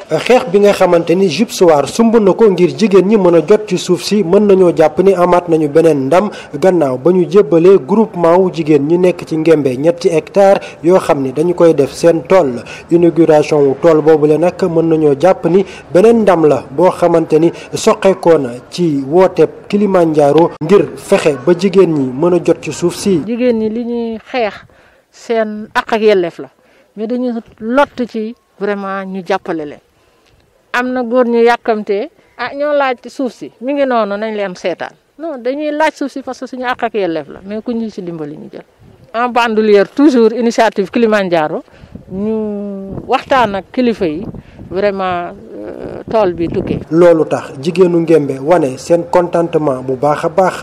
xeex bi nga xamante ni Jupsoir sumb na ko ngir jigéen ñi mën a jot ci suuf si mën nañoo jàpp ni amaat nañu beneen ndam gannaaw ba ñu jébbalee groupement wu jigéen ñi nekk ci Ngembe ñetti hectare yoo xam ni dañu koy def seen tool inauguration wu tool boobule nag mën nañoo jàpp ni beneen ndam la boo xamante ni soqeekoo na ci wooteeb Kilimanjaro ngir fexe ba jigéen ñi mën a jot ci suuf si. jigéen ñi li ñuy xeex seen ak ak yelleef la mais dañu lott ci vraiment ñu jàppale leen am na góor ñu yàkkamtee ah ñoo laaj suuf si mi ngi noonu nañ leen seetaan non dañuy laaj suuf si parce que suñu ak ak yelleef la mais ku ñu ci dimbali ñu jël. en bandoulière toujours initiative Kilimanjaro ñu waxtaan ak kilifa yi vraiment tool bi tukkee. loolu tax jigéenu Ngembe wane seen contentement bu baax a baax.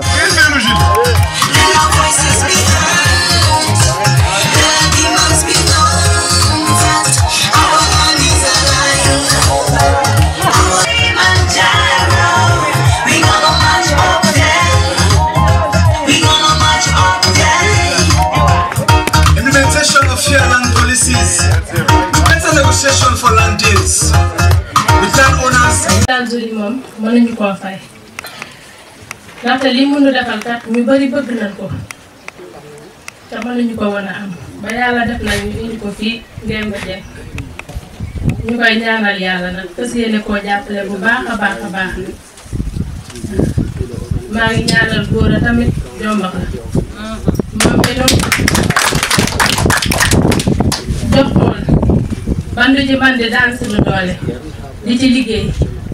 Implementation of fair land policies, better negotiation for land deals with land owners. Daan Zuri moom mënuñu koo fay ndaxte li mënu defal kat ñu bari bëgg nañ ko te mënuñu ko woon a am ba yàlla def na ñu indi ko fii Ngembe Dieng ñu koy ñaanal yàlla nag fas yéene koo jàppale bu baax a baax a baax maa ngi ñaanal góor a tamit jombax la moom itam jox tool bandu ji bandi daan suñu doole di ci liggéey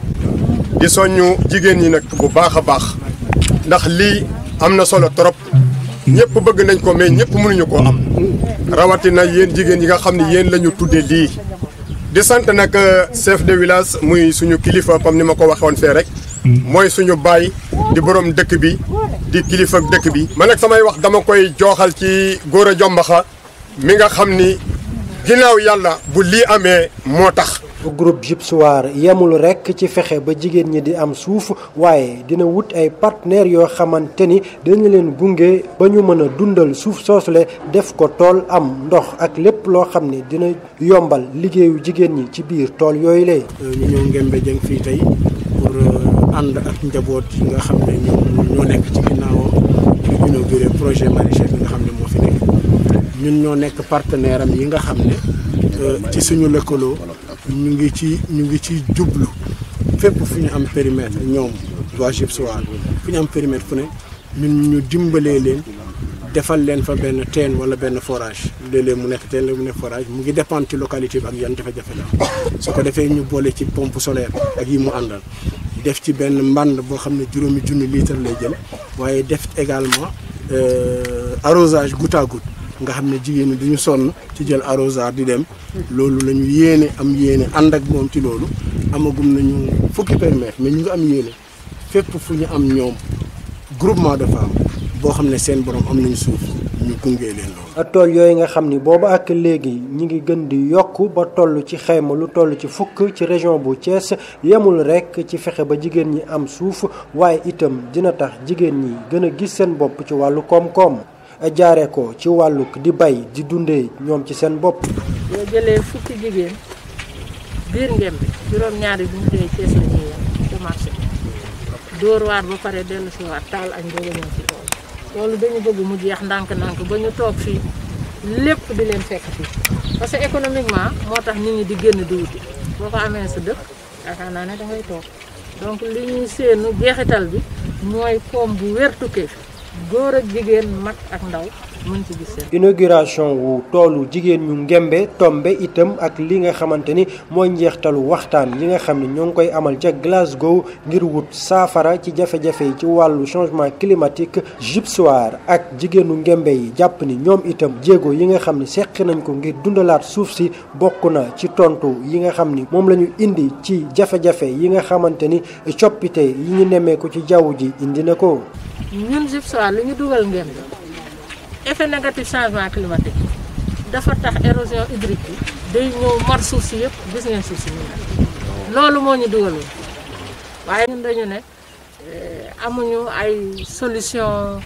di soññu jigéen ñi nag bu baax a baax ndax lii am na solo trop ñëpp bëgg nañ ko mais ñëpp mënuñu koo am rawatina yéen jigéen yi nga xam ne yéen la ñu tuddee lii. di sant nag chef de village muy suñu kilifa comme ni ma ko waxoon fee rek mooy suñu baay di borom dëkk bi di kilifa dëkk bi. man nag samay wax dama koy jooxal ci góor a jombaxa mi nga xam ni ginnaaw yàlla bu lii amee moo tax. groupe Jupsoir yemul rekk ci fexe ba jigéen ñi di am suuf waaye dina wut ay partenaires yoo xamante ni dinañu leen gunge ba ñu mën a dundal suuf soosule def ko tool am ndox ak lépp loo xam ne dina yombal liggéeyu jigéen ñi ci biir tool yooyu lee ñu ñëw Ngembe Dieng fii tey pour ànd ak njaboot yi nga xam ne ñoom ñoo nekk ci ginnaawam ñu inauguré projet maraîcher bi nga xam ne moo fi nekk ñun ñoo nekk partenaire am yi nga xam ne ci suñu lëkkaloo ñu ngi ci ñu ngi ci jublu fépp fu ñu am périmètre ñoom waa Jupsoir fu ñu am périmètre fu ne ñun ñu dimbalee leen defal leen fa benn teen wala benn forage léeg-léeg mu nekk teen la mu nekk forage mu ngi dépendre ci localité bi ak yan jafe-jafe la su ko defee ñu boole ci pompe solaire ak yi mu àndal def ci benn mbànd boo xam ne juróomi junni litre lay jël waaye def également arrosage goutte à goutte nga xam ne jigéen ñi duñu sonn ci jël arrosage di dem loolu la ñu yéene am yéene ànd ak moom ci loolu amagum nañu fukki périmètre mais ñu ngi am yéene fépp fu ñu am ñoom groupement de femmes boo xam ne seen borom am nañu suuf ñu gungee leen loolu. tool yooyu nga xam ni booba ak léegi ñi ngi gën di yokk ba toll ci xayma lu toll ci fukk ci région bu Thiès yemul rekk ci fexe ba jigéen ñi am suuf waaye itam dina tax jigéen ñi gën a gis seen bopp ci wàllu koom-koom. jaare ko ci wàlluk di bay di dundee ñoom ci seen bopp. boo jëlee fukki jigéen biir Ngembe juróom-ñaari bu ñu dee Cees la ñuy yem ci marché dóor waat ba pare dellu si waat taal añ doog a ñëw ci loolu. loolu dañu bëgg mu jeex ndànk-ndànk ba ñu toog fii lépp di leen fekk fii parce que économiquement moo tax nit ñi di génn di wuti boo ko amee sa dëkk yaakaar naa ne da ngay toog donc li ñuy séenu jeexital bi mooy koom bu wér tukkee fi góor ak jigéen mag ak ndaw mën ci gis seen. inauguration wu toolu jigéen ñu Ngembe tombe itam ak li nga xamante ni mooy njeextalu waxtaan yi nga xam ne ñoo ngi koy amal ca Glasgow ngir wut saafara ci jafe-jafe yi ci wàllu changement climatique Jupsoir ak jigéenu Ngembe yi jàpp ni ñoom itam jéego yi nga xam ne seq nañ ko ngir dundalaat suuf si bokk na ci tontu yi nga xam ni moom la ñu indi ci jafe-jafe yi nga xamante ni coppite yi ñu nemmeeku ci jaww ji indi na ko. ñun Jupsoir li ñu dugal Ngembe effet négatif changement climatique dafa tax érosion hydrique bi day ñëw mar suuf si yëpp gis ngeen suuf si ñu ne loolu moo ñu dugalul waaye ñun dañu ne amuñu ay solution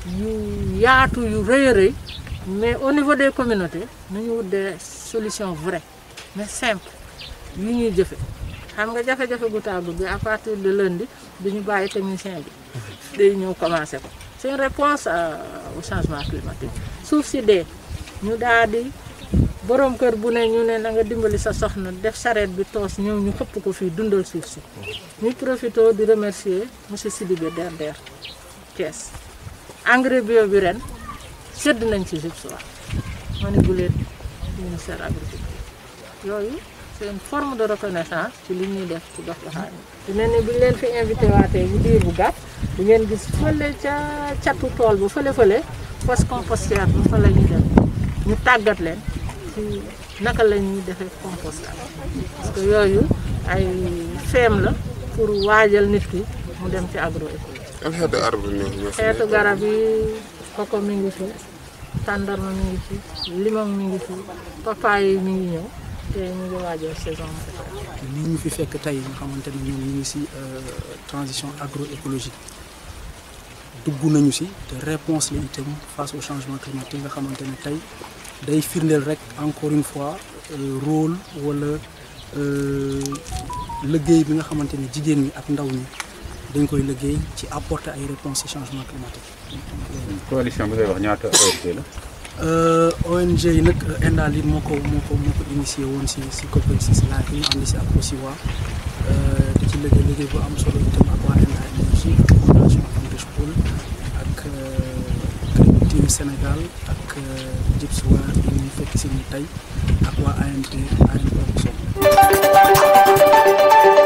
yu yaatu yu rëy a rëy mais au niveau des communautés nañu wut des solutions vraies mais simple yu ñuy jëfe xam nga jafe-jafe gu tàggu bi à partir de lundi duñu bàyyi technicien bi day ñëw commencé ko c'est une réponse à- au changement climatique suuf si dee ñu daal di borom kër bu ne ñu ne na nga dimbali sa soxna def charrette bi toos ñëw ñu xëpp ko fii dundal suuf si ñu profité di remercier monsieur Sidibé DRDR Thiès engrais bio bi ren sedd nañ ci GIPSOA ma ne bu leen ministère agriculture yooyu c'est une forme de reconnaissance ci li ñuy def ci gox goxaan yi dina ne bu ñu leen fi invité waatee bu diir bu gàtt di ngeen gis fële ca catu tool ba fële fële fosse compostière ba fa la ñuy dem ñu tàggat leen ci naka la ñuy defee compostage parce que yooyu ay feem la pour waajal nit ki mu dem ci agroécologie yan xeetu arbre ñoo ñoo fi xeetu nekk? garab yi koko mi ngi fi tàndarma mi ngi fi limon mi ngi fi papaye yi mi ngi ñëw te ñu ngi waajal saison bi lii ñu fi fekk tey nga xamante ne ñoom ñu ngi si transition agroécologique dugg nañu si te réponse la itam face au changement climatique nga xamante ne tey day firndeel rek encore une fois euh, rôle wala euh, liggéey bi nga xamante ne jigéen ñi ak ndaw ñi dañ koy liggéey ci apporter ay réponses ci changement climatique. coalition bi ngay wax ñaata ONG la. Euh, ONG yi nag Endali moo ko moo ko moo ko initié woon si si COP26 laa ñu ànd si ak Osiwa di ci liggéey liggéey bu am solo itam ak waa Enda Énergie ak fondation Enrich Pool ak Green Team Sénégal ak Gypswa yi ñu fekk si ñu tey ak waa ANT ANT Production